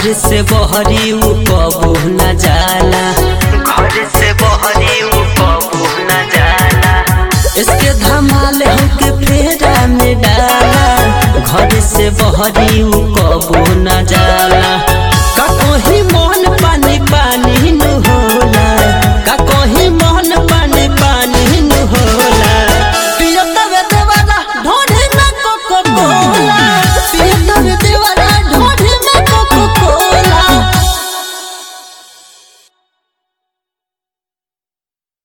घर से बहरी उ कबू न जाला घर से बहरी उ कबू न जाला इसके धमाल हमके फेरा में डाला घर से बहरी उ कबू न जाला का कोही मन